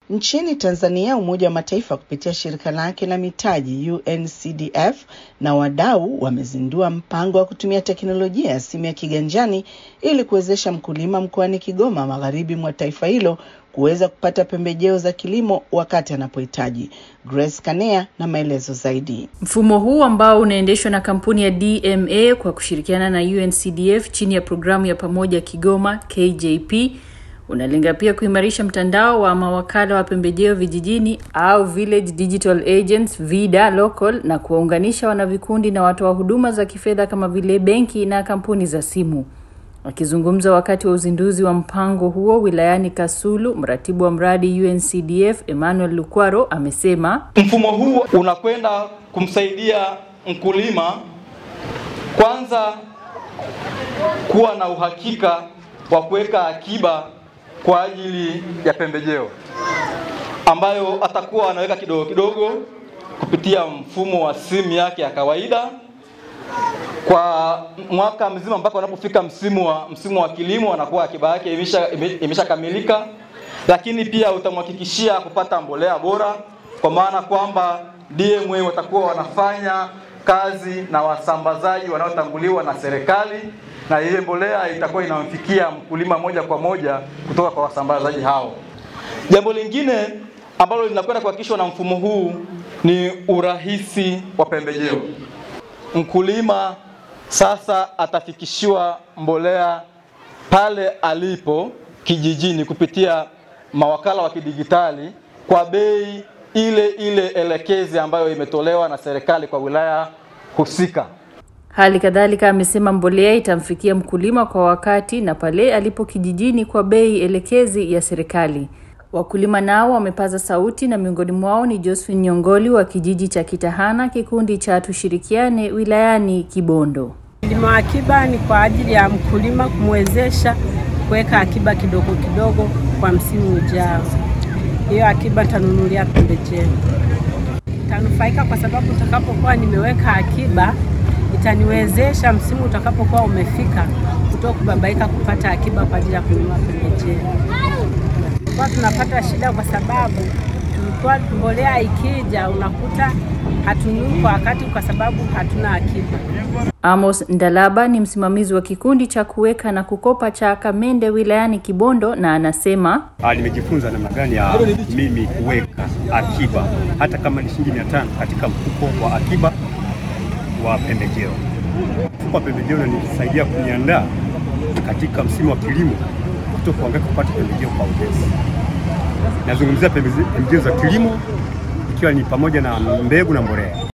Nchini Tanzania, Umoja wa Mataifa kupitia shirika lake la mitaji UNCDF na wadau wamezindua mpango wa kutumia teknolojia ya simu ya kiganjani ili kuwezesha mkulima mkoani Kigoma, magharibi mwa taifa hilo, kuweza kupata pembejeo za kilimo wakati anapohitaji. Grace Kanea na maelezo zaidi. Mfumo huu ambao unaendeshwa na kampuni ya DMA kwa kushirikiana na UNCDF chini ya programu ya pamoja Kigoma KJP unalenga pia kuimarisha mtandao wa mawakala wa pembejeo vijijini au Village Digital Agents VIDA local na kuwaunganisha wanavikundi na watoa huduma za kifedha kama vile benki na kampuni za simu. Akizungumza wakati wa uzinduzi wa mpango huo wilayani Kasulu, mratibu wa mradi UNCDF Emmanuel Lukwaro amesema mfumo huu unakwenda kumsaidia mkulima kwanza kuwa na uhakika wa kuweka akiba kwa ajili ya pembejeo ambayo atakuwa anaweka kidogo kidogo kupitia mfumo wa simu yake ya kawaida kwa mwaka mzima mpaka wanapofika msimu wa msimu wa kilimo, anakuwa akiba yake imeshakamilika imesha, lakini pia utamhakikishia kupata mbolea bora, kwa maana kwamba DMA watakuwa wanafanya kazi na wasambazaji wanaotambuliwa na serikali na ile mbolea itakuwa inamfikia mkulima moja kwa moja kutoka kwa wasambazaji hao. Jambo lingine ambalo linakwenda kuhakikishwa na mfumo huu ni urahisi wa pembejeo. Mkulima sasa atafikishiwa mbolea pale alipo kijijini kupitia mawakala wa kidigitali kwa bei ile ile elekezi ambayo imetolewa na serikali kwa wilaya husika. Hali kadhalika amesema mbolea itamfikia mkulima kwa wakati na pale alipo kijijini kwa bei elekezi ya serikali. Wakulima nao wamepaza sauti na miongoni mwao ni Josephine Nyongoli wa kijiji cha Kitahana, kikundi cha Tushirikiane wilayani Kibondo. Kilimo akiba ni kwa ajili ya mkulima kumwezesha kuweka akiba kidogo kidogo kwa msimu ujao. Hiyo akiba tanunulia pembejeo, tanufaika kwa sababu utakapokuwa nimeweka akiba itaniwezesha msimu utakapokuwa umefika kutoka kubabaika kupata akiba kwa ajili ya kununua pembejeo. Kwa tunapata shida kwa sababu tulikuwa mbolea ikija unakuta hatununui kwa wakati kwa sababu hatuna akiba. Amos Ndalaba ni msimamizi wa kikundi cha kuweka na kukopa cha Kamende wilayani Kibondo na anasema nimejifunza namna gani ya mimi kuweka akiba hata kama ni shilingi mia tano katika mfuko wa akiba wa pembejeo. Mfuko wa pembejeo unanisaidia kuniandaa katika msimu wa kilimo kuto kuangaika kupata pembejeo kwa urahisi. Nazungumzia pembejeo za kilimo ikiwa ni pamoja na mbegu na mbolea.